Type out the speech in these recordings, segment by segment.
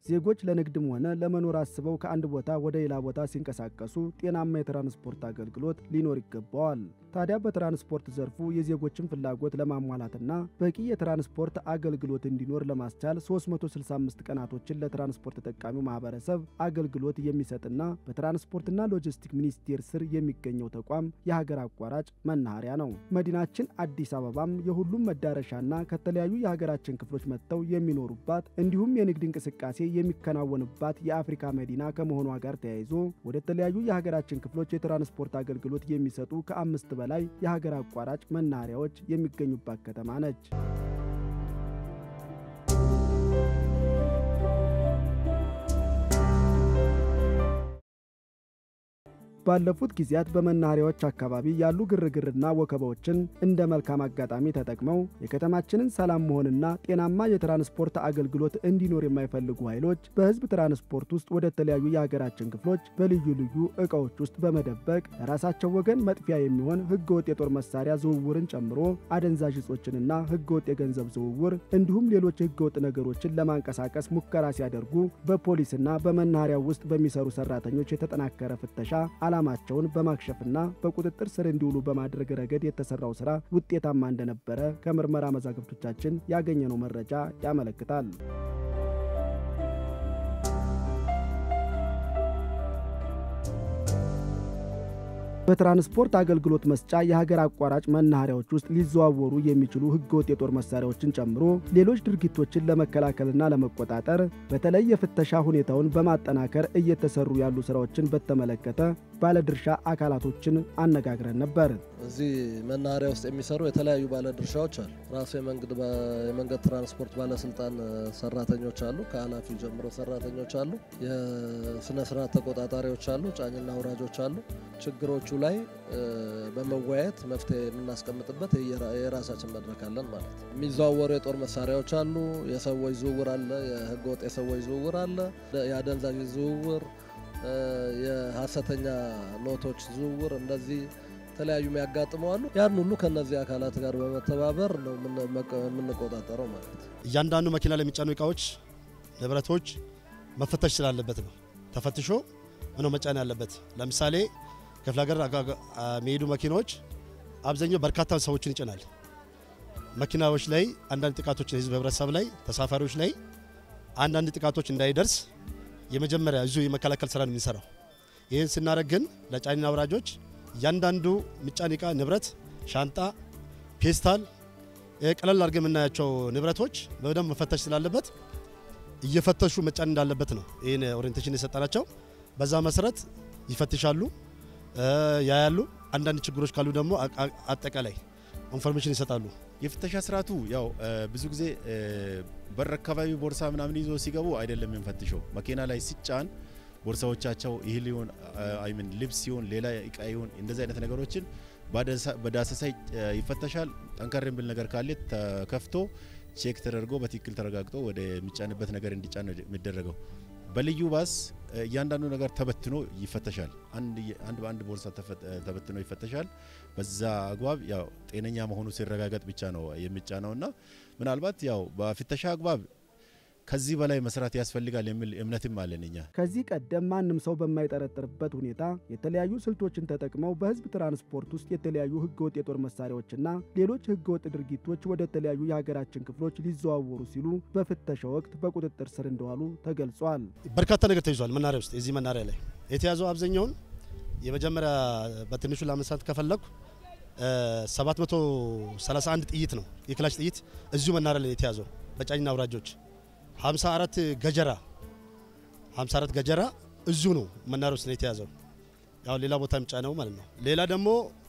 ዜጎች ለንግድም ሆነ ለመኖር አስበው ከአንድ ቦታ ወደ ሌላ ቦታ ሲንቀሳቀሱ ጤናማ የትራንስፖርት አገልግሎት ሊኖር ይገባዋል። ታዲያ በትራንስፖርት ዘርፉ የዜጎችን ፍላጎት ለማሟላትና በቂ የትራንስፖርት አገልግሎት እንዲኖር ለማስቻል 365 ቀናቶችን ለትራንስፖርት ተጠቃሚው ማህበረሰብ አገልግሎት የሚሰጥና በትራንስፖርትና ሎጂስቲክ ሚኒስቴር ስር የሚገኘው ተቋም የሀገር አቋራጭ መናኸሪያ ነው። መዲናችን አዲስ አበባም የሁሉም መዳረሻና ከተለያዩ የሀገራችን ክፍሎች መጥተው የሚኖሩባት እንዲሁም የንግድ እንቅስቃሴ የሚከናወንባት የአፍሪካ መዲና ከመሆኗ ጋር ተያይዞ ወደ ተለያዩ የሀገራችን ክፍሎች የትራንስፖርት አገልግሎት የሚሰጡ ከአምስት በላይ የሀገር አቋራጭ መናኸሪያዎች የሚገኙባት ከተማ ነች። ባለፉት ጊዜያት በመናኸሪያዎች አካባቢ ያሉ ግርግርና ወከባዎችን እንደ መልካም አጋጣሚ ተጠቅመው የከተማችንን ሰላም መሆንና ጤናማ የትራንስፖርት አገልግሎት እንዲኖር የማይፈልጉ ኃይሎች በሕዝብ ትራንስፖርት ውስጥ ወደ ተለያዩ የሀገራችን ክፍሎች በልዩ ልዩ ዕቃዎች ውስጥ በመደበቅ ለራሳቸው ወገን መጥፊያ የሚሆን ሕገወጥ የጦር መሳሪያ ዝውውርን ጨምሮ አደንዛዥ እጾችንና ሕገወጥ የገንዘብ ዝውውር እንዲሁም ሌሎች ሕገወጥ ነገሮችን ለማንቀሳቀስ ሙከራ ሲያደርጉ በፖሊስና በመናኸሪያው ውስጥ በሚሰሩ ሰራተኞች የተጠናከረ ፍተሻ ዓላማቸውን በማክሸፍና በቁጥጥር ስር እንዲውሉ በማድረግ ረገድ የተሰራው ስራ ውጤታማ እንደነበረ ከምርመራ መዛግብቶቻችን ያገኘነው መረጃ ያመለክታል። በትራንስፖርት አገልግሎት መስጫ የሀገር አቋራጭ መናኸሪያዎች ውስጥ ሊዘዋወሩ የሚችሉ ህገወጥ የጦር መሳሪያዎችን ጨምሮ ሌሎች ድርጊቶችን ለመከላከልና ለመቆጣጠር በተለይ የፍተሻ ሁኔታውን በማጠናከር እየተሰሩ ያሉ ስራዎችን በተመለከተ ባለድርሻ አካላቶችን አነጋግረን ነበር። እዚህ መናኸሪያ ውስጥ የሚሰሩ የተለያዩ ባለድርሻዎች አሉ። ራሱ የመንገድ ትራንስፖርት ባለስልጣን ሰራተኞች አሉ። ከኃላፊው ጀምሮ ሰራተኞች አሉ። የስነ ስርዓት ተቆጣጣሪዎች አሉ። ጫኝና አውራጆች አሉ። ችግሮቹ ላይ በመወያየት መፍትሄ የምናስቀምጥበት የራሳችን መድረክ አለን ማለት ነው። የሚዘዋወሩ የጦር መሳሪያዎች አሉ። የሰዎች ዝውውር አለ። የህገወጥ የሰዎች ዝውውር አለ። የአደንዛዥ ዝውውር፣ የሀሰተኛ ኖቶች ዝውውር እንደዚህ የተለያዩ የሚያጋጥመው አሉ። ያን ሁሉ ከነዚህ አካላት ጋር በመተባበር ነው የምንቆጣጠረው ማለት ነው። እያንዳንዱ መኪና ላይ የሚጫኑ እቃዎች፣ ንብረቶች መፈተሽ ስላለበት ነው። ተፈትሾ ምነው መጫን ያለበት። ለምሳሌ ክፍለ ሀገር የሚሄዱ መኪናዎች አብዛኛው በርካታ ሰዎችን ይጭናል። መኪናዎች ላይ አንዳንድ ጥቃቶች ህዝብ ህብረተሰብ ላይ ተሳፋሪዎች ላይ አንዳንድ ጥቃቶች እንዳይደርስ የመጀመሪያ እዙ የመከላከል ስራ ነው የምንሰራው። ይህን ስናደርግ ግን ለጫኝና አውራጆች እያንዳንዱ ምጫን እቃ ንብረት፣ ሻንጣ፣ ፔስታል ቀለል አድርገን የምናያቸው ንብረቶች በደንብ መፈተሽ ስላለበት እየፈተሹ መጫን እንዳለበት ነው ይህን ኦሪንቴሽን የሰጠናቸው። በዛ መሰረት ይፈትሻሉ፣ ያያሉ። አንዳንድ ችግሮች ካሉ ደግሞ አጠቃላይ ኢንፎርሜሽን ይሰጣሉ። የፍተሻ ስርዓቱ ያው ብዙ ጊዜ በር አካባቢ ቦርሳ ምናምን ይዞ ሲገቡ አይደለም የምንፈትሸው። መኪና ላይ ሲጫን ቦርሳዎቻቸው ይህል ይሁን አይምን ልብስ ይሁን ሌላ እቃ ይሁን እንደዚህ አይነት ነገሮችን በዳሰሳ ይፈተሻል። ጠንከር የሚል ነገር ካለ ተከፍቶ ቼክ ተደርጎ በትክክል ተረጋግጦ ወደ የሚጫንበት ነገር እንዲጫን ነው የሚደረገው። በልዩ ባስ እያንዳንዱ ነገር ተበትኖ ይፈተሻል። አንድ በአንድ ቦርሳ ተበትኖ ይፈተሻል። በዛ አግባብ ያው ጤነኛ መሆኑ ሲረጋገጥ ብቻ ነው የሚጫነውና ምናልባት ያው በፍተሻ አግባብ ከዚህ በላይ መስራት ያስፈልጋል የሚል እምነትም አለን እኛ። ከዚህ ቀደም ማንም ሰው በማይጠረጥርበት ሁኔታ የተለያዩ ስልቶችን ተጠቅመው በሕዝብ ትራንስፖርት ውስጥ የተለያዩ ሕገወጥ የጦር መሳሪያዎችና ሌሎች ሕገወጥ ድርጊቶች ወደ ተለያዩ የሀገራችን ክፍሎች ሊዘዋወሩ ሲሉ በፍተሻ ወቅት በቁጥጥር ስር እንደዋሉ ተገልጿል። በርካታ ነገር ተይዟል። መናሪያ ውስጥ የዚህ መናሪያ ላይ የተያዘው አብዛኛውን የመጀመሪያ በትንሹ ለመንሳት ከፈለኩ 731 ጥይት ነው የክላሽ ጥይት እዚሁ መናሪያ ላይ የተያዘው በጫኝና አውራጆች 54 ገጀራ 54 ገጀራ እዚሁ ነው መናሪያ ውስጥ ነው የተያዘው። ያው ሌላ ቦታ የሚጫነው ማለት ነው። ሌላ ደግሞ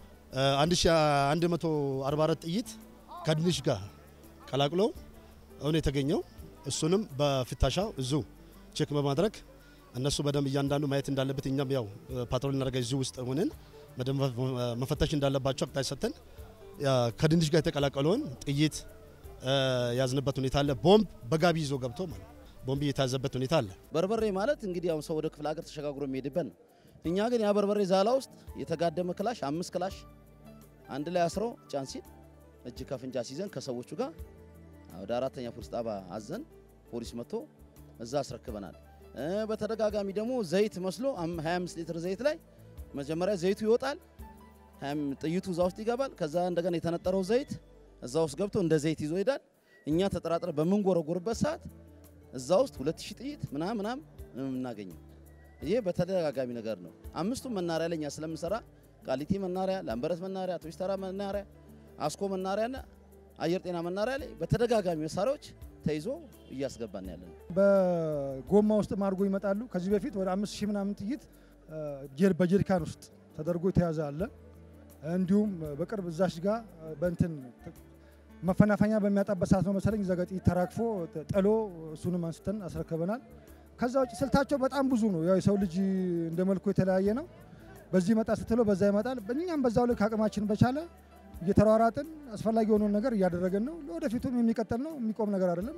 1144 ጥይት ከድንሽ ጋር ቀላቅሎ አሁን የተገኘው እሱንም በፍተሻው እዚሁ ቼክ በማድረግ እነሱ በደንብ እያንዳንዱ ማየት እንዳለበት እኛም ያው ፓትሮል እናደርጋ እዚሁ ውስጥ ሆነን በደንብ መፈተሽ እንዳለባቸው አቅጣጫ ሰጥተን ከድንሽ ጋር የተቀላቀለውን ጥይት ያዝንበት ሁኔታ አለ። ቦምብ በጋቢ ይዞ ገብቶ ማለት ቦምብ እየታዘበት ሁኔታ አለ። በርበሬ ማለት እንግዲህ አሁን ሰው ወደ ክፍለ ሀገር ተሸጋግሮ የሚሄድበት ነው። እኛ ግን ያ በርበሬ ዛላ ውስጥ የተጋደመ ክላሽ አምስት ክላሽ አንድ ላይ አስሮ ጫን ሲል እጅ ከፍንጅ አስይዘን ከሰዎቹ ጋር ወደ አራተኛ ፖሊስ ጣቢያ አዘን ፖሊስ መጥቶ እዛ አስረክበናል። በተደጋጋሚ ደግሞ ዘይት መስሎ 25 ሊትር ዘይት ላይ መጀመሪያ ዘይቱ ይወጣል፣ ጥይቱ እዛ ውስጥ ይገባል። ከዛ እንደገና የተነጠረው ዘይት እዛ ውስጥ ገብቶ እንደ ዘይት ይዞ ይሄዳል። እኛ ተጠራጥረ በምንጎረጎርበት ሰዓት እዛ ውስጥ 2000 ጥይት ምናምን ምናምን የምናገኘው ይሄ በተደጋጋሚ ነገር ነው። አምስቱም መናሪያ ላይ እኛ ስለምንሰራ ቃሊቲ መናሪያ፣ ላምበረት መናሪያ፣ አውቶቡስ ተራ መናሪያ፣ አስኮ መናሪያና አየር ጤና መናሪያ ላይ በተደጋጋሚ መሳሪያዎች ተይዞ እያስገባን ያለ ነው። በጎማ ውስጥ አድርጎ ይመጣሉ። ከዚህ በፊት ወደ አምስት ሺህ ምናምን ጥይት በጀሪካን ውስጥ ተደርጎ የተያዘ አለ። እንዲሁም በቅርብ እዛች ጋር በእንትን መፈናፈኛ በሚያጣበት ሰዓት ነው መሰለኝ እዛ ጋ ጥይት ተራግፎ ጥሎ እሱንም አንስተን አስረክበናል። ከዛ ውጭ ስልታቸው በጣም ብዙ ነው። ያው የሰው ልጅ እንደ መልኩ የተለያየ ነው። በዚህ ይመጣ ስትለው በዛ ይመጣል። እኛም በዛው ልክ አቅማችን በቻለ እየተሯራጥን አስፈላጊ የሆነውን ነገር እያደረገን ነው። ለወደፊቱም የሚቀጥል ነው፣ የሚቆም ነገር አይደለም።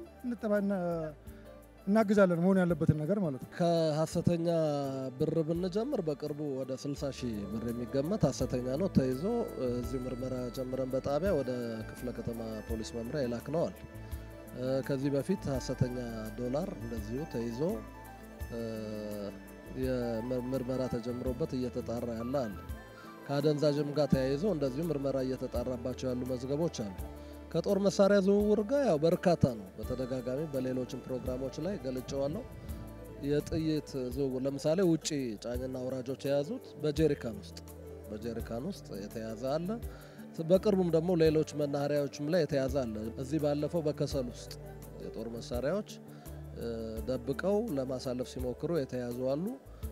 እናግዛለን መሆን ያለበትን ነገር ማለት ነው። ከሀሰተኛ ብር ብንጀምር በቅርቡ ወደ 60 ሺህ ብር የሚገመት ሀሰተኛ ነው ተይዞ እዚሁ ምርመራ ጀምረን በጣቢያ ወደ ክፍለ ከተማ ፖሊስ መምሪያ ይላክነዋል። ከዚህ በፊት ሀሰተኛ ዶላር እንደዚሁ ተይዞ ምርመራ ተጀምሮበት እየተጣራ ያለ አለ። ከአደንዛዥም ጋር ተያይዞ እንደዚሁ ምርመራ እየተጣራባቸው ያሉ መዝገቦች አሉ። ከጦር መሳሪያ ዝውውር ጋር ያው በርካታ ነው። በተደጋጋሚ በሌሎችም ፕሮግራሞች ላይ ገልጨዋለሁ። የጥይት ዝውውር ለምሳሌ ውጭ ጫኝና አውራጆች የያዙት በጀሪካን ውስጥ በጀሪካን ውስጥ የተያዘ አለ። በቅርቡም ደግሞ ሌሎች መናኸሪያዎችም ላይ የተያዘ አለ። እዚህ ባለፈው በከሰል ውስጥ የጦር መሳሪያዎች ደብቀው ለማሳለፍ ሲሞክሩ የተያዙ አሉ።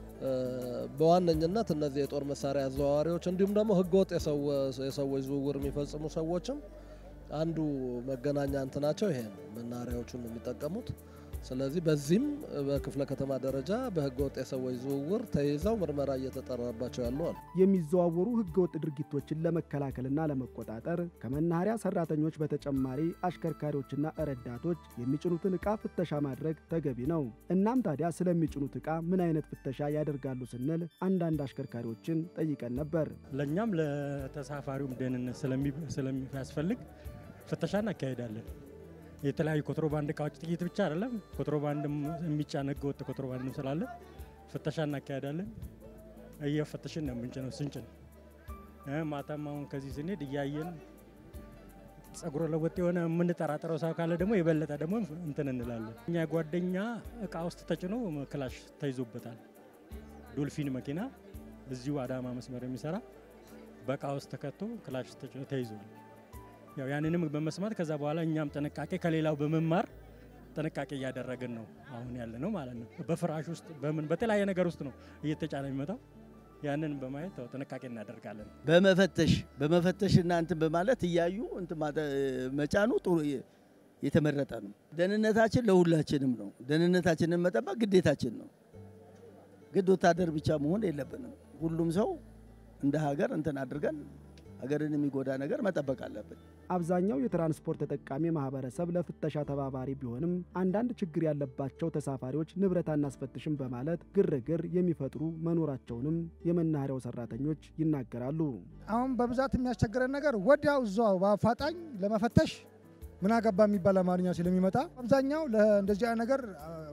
በዋነኝነት እነዚህ የጦር መሳሪያ አዘዋዋሪዎች እንዲሁም ደግሞ ህገወጥ የሰዎች ዝውውር የሚፈጽሙ ሰዎችም አንዱ መገናኛ እንትናቸው ይሄ ነው። መናኸሪያዎቹን የሚጠቀሙት ስለዚህ በዚህም በክፍለ ከተማ ደረጃ በህገወጥ የሰዎች ዝውውር ተይዘው ምርመራ እየተጠራባቸው ያሉ አሉ። የሚዘዋወሩ ህገወጥ ድርጊቶችን ለመከላከልና ለመቆጣጠር ከመናኸሪያ ሰራተኞች በተጨማሪ አሽከርካሪዎችና ረዳቶች የሚጭኑትን ዕቃ ፍተሻ ማድረግ ተገቢ ነው። እናም ታዲያ ስለሚጭኑት ዕቃ ምን አይነት ፍተሻ ያደርጋሉ ስንል አንዳንድ አሽከርካሪዎችን ጠይቀን ነበር። ለእኛም ለተሳፋሪውም ደህንነት ስለሚያስፈልግ ፍተሻ እናካሄዳለን። የተለያዩ ኮንትሮባንድ እቃዎች ጥቂት ብቻ አይደለም፣ ኮንትሮባንድም የሚጫን ህገወጥ ኮንትሮባንድም ስላለ ፍተሻ እናካሄዳለን። እየፈተሽን ነው የምንጭነው። ስንጭን ማታም አሁን ከዚህ ስንሄድ እያየን ጸጉረ ለወጥ የሆነ የምንጠራጠረው ሰው ካለ ደግሞ የበለጠ ደግሞ እንትን እንላለን። እኛ ጓደኛ እቃ ውስጥ ተጭኖ ክላሽ ተይዞበታል። ዶልፊን መኪና እዚሁ አዳማ መስመር የሚሰራ በእቃ ውስጥ ተከቶ ክላሽ ተጭኖ ተይዟል። ያው ያንንም በመስማት ከዛ በኋላ እኛም ጥንቃቄ ከሌላው በመማር ጥንቃቄ እያደረግን ነው አሁን ያለ ነው ማለት ነው። በፍራሽ ውስጥ በምን በተለያየ ነገር ውስጥ ነው እየተጫነ የሚመጣው። ያንን በማየት ያው ጥንቃቄ እናደርጋለን። በመፈተሽ በመፈተሽ እና እንትን በማለት እያዩ እንትን መጫኑ ጥሩ የተመረጠ ነው። ደህንነታችን ለሁላችንም ነው። ደህንነታችንን መጠበቅ ግዴታችን ነው። ግድ ወታደር ብቻ መሆን የለብንም። ሁሉም ሰው እንደ ሀገር እንትን አድርገን ሀገርን የሚጎዳ ነገር መጠበቅ አለብን። አብዛኛው የትራንስፖርት ተጠቃሚ ማህበረሰብ ለፍተሻ ተባባሪ ቢሆንም አንዳንድ ችግር ያለባቸው ተሳፋሪዎች ንብረት አናስፈትሽም በማለት ግርግር የሚፈጥሩ መኖራቸውንም የመናኸሪያው ሰራተኞች ይናገራሉ። አሁን በብዛት የሚያስቸግረን ነገር ወዲያው እዛው በአፋጣኝ ለመፈተሽ ምን አገባ የሚባል አማርኛ ስለሚመጣ አብዛኛው እንደዚህ አይነት ነገር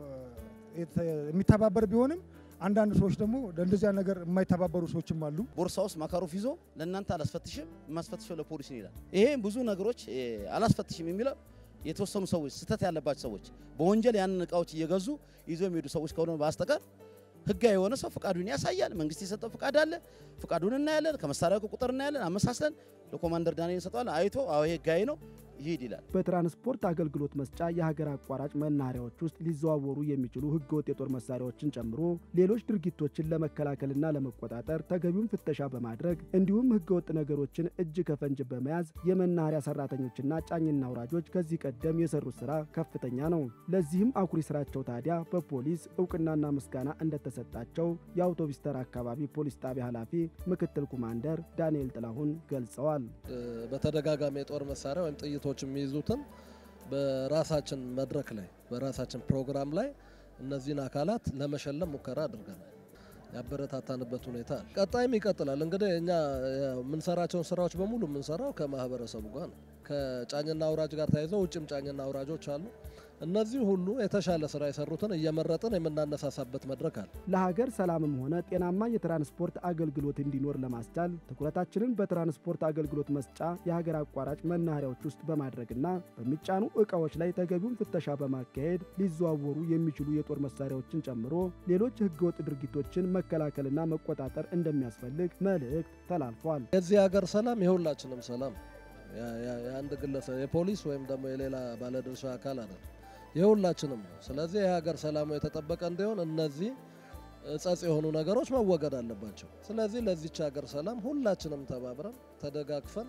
የሚተባበር ቢሆንም አንዳንድ ሰዎች ደግሞ ለእንደዚያ ነገር የማይተባበሩ ሰዎችም አሉ። ቦርሳ ውስጥ ማካሮፍ ይዞ ለእናንተ አላስፈትሽም፣ የማስፈትሸው ለፖሊስ ይላል። ይሄ ብዙ ነገሮች አላስፈትሽም የሚለው የተወሰኑ ሰዎች ስህተት ያለባቸው ሰዎች በወንጀል ያንን እቃዎች እየገዙ ይዞ የሚሄዱ ሰዎች ከሆነ በስተቀር ህጋዊ የሆነ ሰው ፍቃዱን ያሳያል። መንግስት የሰጠው ፍቃድ አለ። ፍቃዱን እናያለን። ከመሳሪያው ቁጥር እናያለን። አመሳስለን ለኮማንደር ዳንኤል እንሰጠዋለን። አይቶ አዎ ይሄ ህጋዊ ነው ይሄድ ይላል። በትራንስፖርት አገልግሎት መስጫ የሀገር አቋራጭ መናኸሪያዎች ውስጥ ሊዘዋወሩ የሚችሉ ህገወጥ የጦር መሳሪያዎችን ጨምሮ ሌሎች ድርጊቶችን ለመከላከልና ለመቆጣጠር ተገቢውን ፍተሻ በማድረግ እንዲሁም ህገወጥ ነገሮችን እጅ ከፈንጅ በመያዝ የመናኸሪያ ሰራተኞችና ጫኝና አውራጆች ከዚህ ቀደም የሰሩት ስራ ከፍተኛ ነው። ለዚህም አኩሪ ስራቸው ታዲያ በፖሊስ እውቅናና ምስጋና እንደተሰጣቸው የአውቶቡስ ተራ አካባቢ ፖሊስ ጣቢያ ኃላፊ ምክትል ኮማንደር ዳንኤል ጥላሁን ገልጸዋል። በተደጋጋሚ የጦር መሳሪያ ወይም ጥይቶች የሚይዙትን በራሳችን መድረክ ላይ በራሳችን ፕሮግራም ላይ እነዚህን አካላት ለመሸለም ሙከራ አድርገናል። ያበረታታንበት ሁኔታ አለ። ቀጣይም ይቀጥላል። እንግዲህ እኛ የምንሰራቸውን ስራዎች በሙሉ የምንሰራው ከማህበረሰቡ ጋር ነው። ከጫኝና አውራጅ ጋር ተያይዘው ውጭም ጫኝና አውራጆች አሉ። እነዚህ ሁሉ የተሻለ ስራ የሰሩትን እየመረጥን የምናነሳሳበት መድረክ አለ። ለሀገር ሰላምም ሆነ ጤናማ የትራንስፖርት አገልግሎት እንዲኖር ለማስቻል ትኩረታችንን በትራንስፖርት አገልግሎት መስጫ የሀገር አቋራጭ መናኸሪያዎች ውስጥ በማድረግና በሚጫኑ ዕቃዎች ላይ ተገቢውን ፍተሻ በማካሄድ ሊዘዋወሩ የሚችሉ የጦር መሳሪያዎችን ጨምሮ ሌሎች ህገወጥ ድርጊቶችን መከላከልና መቆጣጠር እንደሚያስፈልግ መልእክት ተላልፏል። የዚህ ሀገር ሰላም የሁላችንም ሰላም የአንድ ግለሰብ የፖሊስ ወይም ደግሞ የሌላ ባለድርሻ አካል አይደለም፣ የሁላችንም ነው። ስለዚህ የሀገር ሰላሙ የተጠበቀ እንዲሆን እነዚህ ጸጽ የሆኑ ነገሮች መወገድ አለባቸው። ስለዚህ ለዚች ሀገር ሰላም ሁላችንም ተባብረን ተደጋግፈን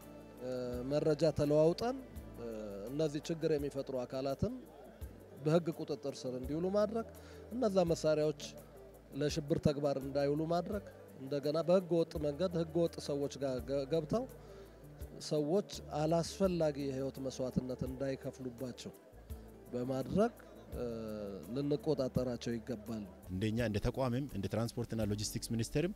መረጃ ተለዋውጠን እነዚህ ችግር የሚፈጥሩ አካላትን በህግ ቁጥጥር ስር እንዲውሉ ማድረግ፣ እነዛ መሳሪያዎች ለሽብር ተግባር እንዳይውሉ ማድረግ፣ እንደገና በህገ ወጥ መንገድ ህገ ወጥ ሰዎች ጋር ገብተው ሰዎች አላስፈላጊ የህይወት መስዋዕትነት እንዳይከፍሉባቸው በማድረግ ልንቆጣጠራቸው ይገባል። እንደኛ እንደ ተቋምም እንደ ትራንስፖርትና ሎጂስቲክስ ሚኒስቴርም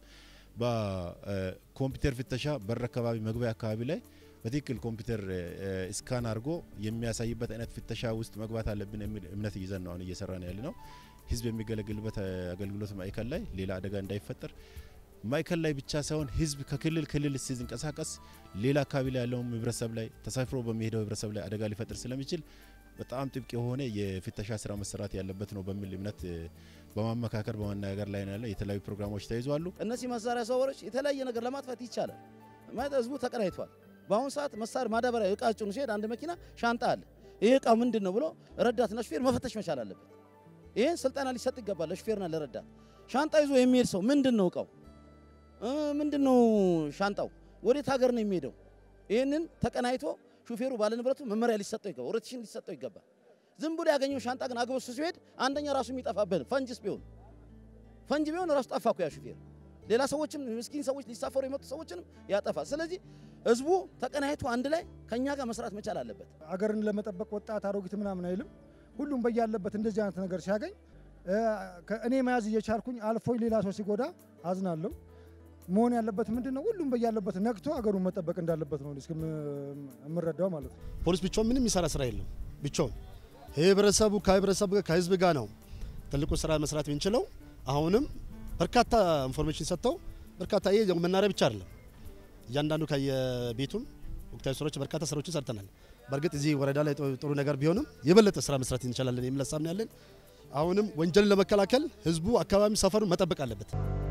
በኮምፒውተር ፍተሻ በር አካባቢ መግቢያ አካባቢ ላይ በትክክል ኮምፒውተር ስካን አድርጎ የሚያሳይበት አይነት ፍተሻ ውስጥ መግባት አለብን የሚል እምነት ይዘን ነው አሁን እየሰራን ያለ ነው። ህዝብ የሚገለግልበት አገልግሎት ማዕከል ላይ ሌላ አደጋ እንዳይፈጠር ማዕከል ላይ ብቻ ሳይሆን ህዝብ ከክልል ክልል ሲንቀሳቀስ ሌላ አካባቢ ላይ ያለውን ህብረተሰብ ላይ ተሳፍሮ በሚሄደው ህብረተሰብ ላይ አደጋ ሊፈጥር ስለሚችል በጣም ጥብቅ የሆነ የፍተሻ ስራ መሰራት ያለበት ነው በሚል እምነት በማመካከር በመነጋገር ላይ ያለ የተለያዩ ፕሮግራሞች ተይዟሉ። እነዚህ መሳሪያ ሰዎች የተለያየ ነገር ለማጥፋት ይቻላል ማለት ህዝቡ ተቀናይቷል። በአሁኑ ሰዓት መሳሪያ ማዳበሪያ እቃ ጭኑ ሲሄድ አንድ መኪና ሻንጣ አለ። ይህ እቃ ምንድን ነው ብሎ ረዳትና ሹፌር መፈተሽ መቻል አለበት። ይህን ስልጠና ሊሰጥ ይገባል ለሹፌርና ለረዳት። ሻንጣ ይዞ የሚሄድ ሰው ምንድን ነው እቃው ምንድን ነው ሻንጣው ወዴት ሀገር ነው የሚሄደው? ይህንን ተቀናይቶ ሹፌሩ ባለንብረቱ መመሪያ ሊሰጠው ይገባል፣ ኦሪንቴሽን ሊሰጠው ይገባል። ዝም ብሎ ያገኘው ሻንጣ ግን አግበሱ ሲሄድ አንደኛ ራሱ የሚጠፋብን ፈንጅስ ቢሆን ፈንጅ ቢሆን ራሱ ጠፋ እኮ ያ ሹፌር። ሌላ ሰዎችም ምስኪን ሰዎች ሊሳፈሩ የመጡ ሰዎችንም ያጠፋል። ስለዚህ ህዝቡ ተቀናይቶ አንድ ላይ ከኛ ጋር መስራት መቻል አለበት። አገርን ለመጠበቅ ወጣት አሮጊት ምናምን አይልም። ሁሉም በያለበት እንደዚህ አይነት ነገር ሲያገኝ እኔ መያዝ እየቻልኩኝ አልፎኝ ሌላ ሰው ሲጎዳ አዝናለሁ። መሆን ያለበት ምንድን ነው? ሁሉም በያለበት ነቅቶ አገሩን መጠበቅ እንዳለበት ነው የምረዳው ማለት ነው። ፖሊስ ብቻውን ምንም የሚሰራ ስራ የለም። ብቻውን ህብረተሰቡ ከህብረተሰቡ ጋር ከህዝብ ጋር ነው ትልቁ ስራ መስራት የምንችለው። አሁንም በርካታ ኢንፎርሜሽን ሰጥተው በርካታ ይሄ መናሪያ ብቻ አይደለም፣ እያንዳንዱ ከየቤቱም ወቅታዊ ስራዎች በርካታ ስራዎችን ሰርተናል። በእርግጥ እዚህ ወረዳ ላይ ጥሩ ነገር ቢሆንም የበለጠ ስራ መስራት እንችላለን የሚል ሀሳብ ነው ያለን። አሁንም ወንጀልን ለመከላከል ህዝቡ አካባቢ ሰፈሩን መጠበቅ አለበት።